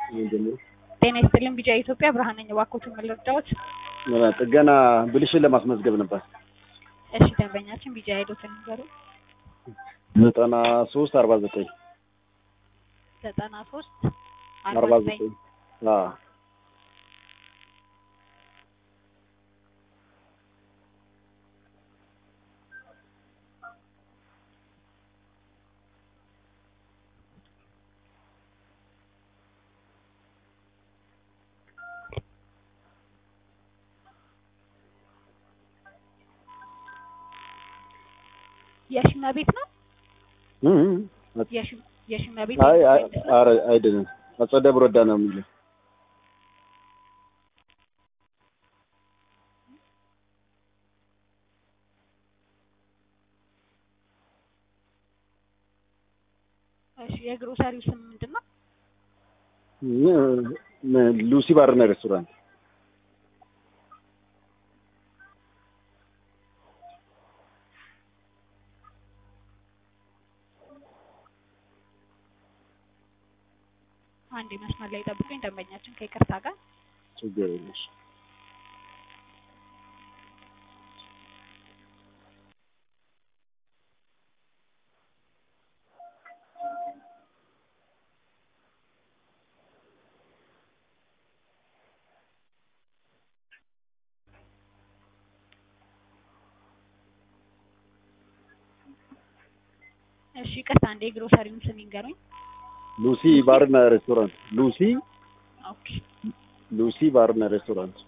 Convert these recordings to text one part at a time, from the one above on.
ጀምሮ ጤና ይስጥልን ቢጫ ኢትዮጵያ ብርሃን ነኝ። እባክዎትን ምን ልርዳዎት? ጥገና ብልሽን ለማስመዝገብ ነበር። እሺ ደንበኛችን ቢጫ ሄዶትን ንገሩ። ዘጠና ሶስት አርባ ዘጠኝ ዘጠና ሶስት አርባ ዘጠኝ የሽማ ቤት ነው። የሽ- የሽማ ቤት አይ አይ ነው። ኧረ አይደለም አጸደ ብሮዳ ነው የሚለው እሺ የግሮሰሪው ስም ምንድን ነው? ሉሲ ባርና ሬስቶራንት አንድ መስመር ላይ ጠብቁኝ። ደንበኛችን ከይቅርታ ጋር ችግር የለሽ እሺ ይቅርታ፣ አንዴ የግሮሰሪውን ስም ይንገሩኝ። ሉሲ ባርና ሬስቶራንት ሉሲ ኦኬ ሉሲ ባርና ሬስቶራንት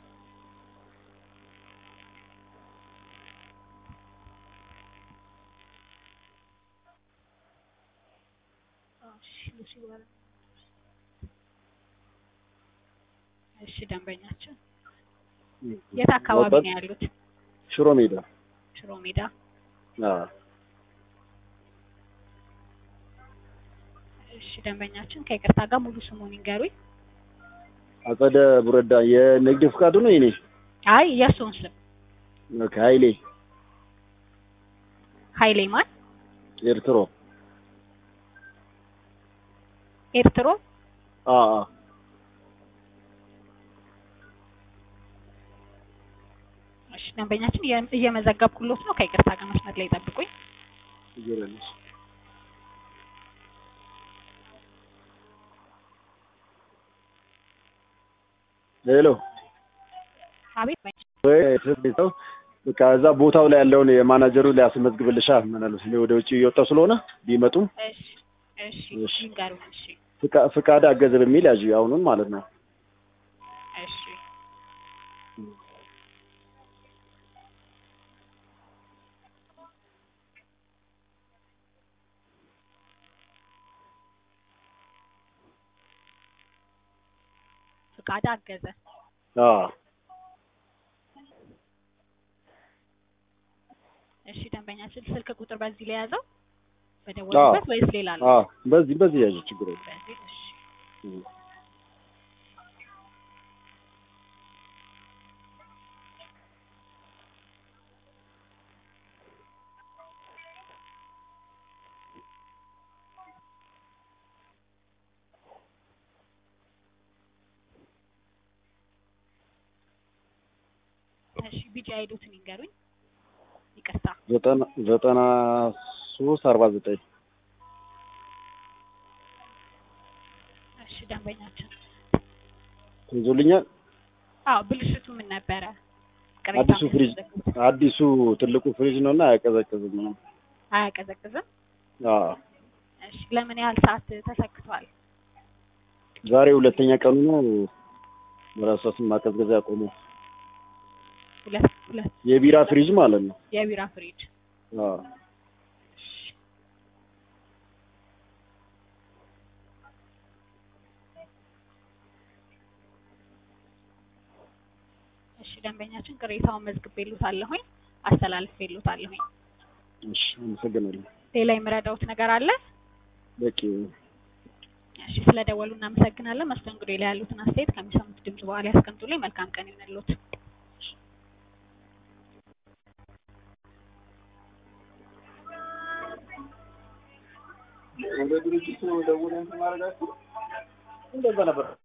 እሺ ሉሲ ባር እሺ ደንበኛችን የት አካባቢ ነው ያሉት? ሽሮ ሜዳ ሽሮ ሜዳ። አዎ እሺ ደንበኛችን ከይቅርታ ጋር ሙሉ ስሙን ይንገሩኝ። አጸደ ብሮዳ የንግድ ፍቃዱ ነው የኔ አይ የእሱን ስም ኦኬ ኃይሌ ኃይሌ ማን? ኤርትሮ ኤርትሮ አዎ አዎ እሺ ደንበኛችን እየ- እየመዘገብኩሎት ነው። ከይቅርታ ጋር መስመር ላይ ጠብቁኝ። ችግር የለሽ ሄሎ አቤት በይ። ወይ ሰው በቃ እዛ ቦታው ላይ ያለውን የማናጀሩ ላይ አስመዝግብልሻል ምናልባት እኔ ወደ ውጭ እየወጣሁ ስለሆነ ቢመጡም እሺ እሺ እሺ። ይንገሩኝ። እሺ ፍቃ- ፍቃድ አገዘ በሚል ያዥ አሁኑን ማለት ነው እሺ ፍቃድ አገዘ። አዎ እሺ ደንበኛችን ስልክ ቁጥር በዚህ ላይ ያዘው በደወሉበት ወይስ ሌላ አለ? አዎ በዚህ በዚህ ያዥ ችግር የለም በዚህ እሺ እም። እሺ ቢጫ ሄዶትን ይንገሩኝ። ይቅርታ ዘጠና ዘጠና ሶስት አርባ ዘጠኝ እሺ ደንበኛችን ይዞልኛል አዎ ብልሽቱ ምን ነበረ? ቅሬታ አዲሱ ፍሪጅ የሚያስመዘግቡት? አዲሱ ትልቁ ፍሪጅ ነው እና አያቀዘቅዝም ነው አያቀዘቅዝም። አዎ እሺ ለምን ያህል ሰዓት ተሰክቷል? ዛሬ ሁለተኛ ቀኑ ነው በራሳችን ማቀዝቀዝ ያቆመው ሁለት ሁለት የቢራ ፍሪጅ ማለት ነው የቢራ ፍሪጅ አዎ እሺ ደንበኛችን ቅሬታውን መዝግቤልዎታለሁኝ አስተላልፌልዎታለሁኝ። እሺ አመሰግናለሁ ሌላ የምረዳዎት ነገር አለ? በቂ እሺ ስለደወሉ እናመሰግናለን። መስተንግዶ ላይ ያሉትን አስተያየት ከሚሰሙት ድምጽ በኋላ ያስቀምጡልኝ። መልካም ቀን ይሁንልዎት። ወደ ድርጅቱ ደውለን ማድረጋችሁ እንደዛ ነበር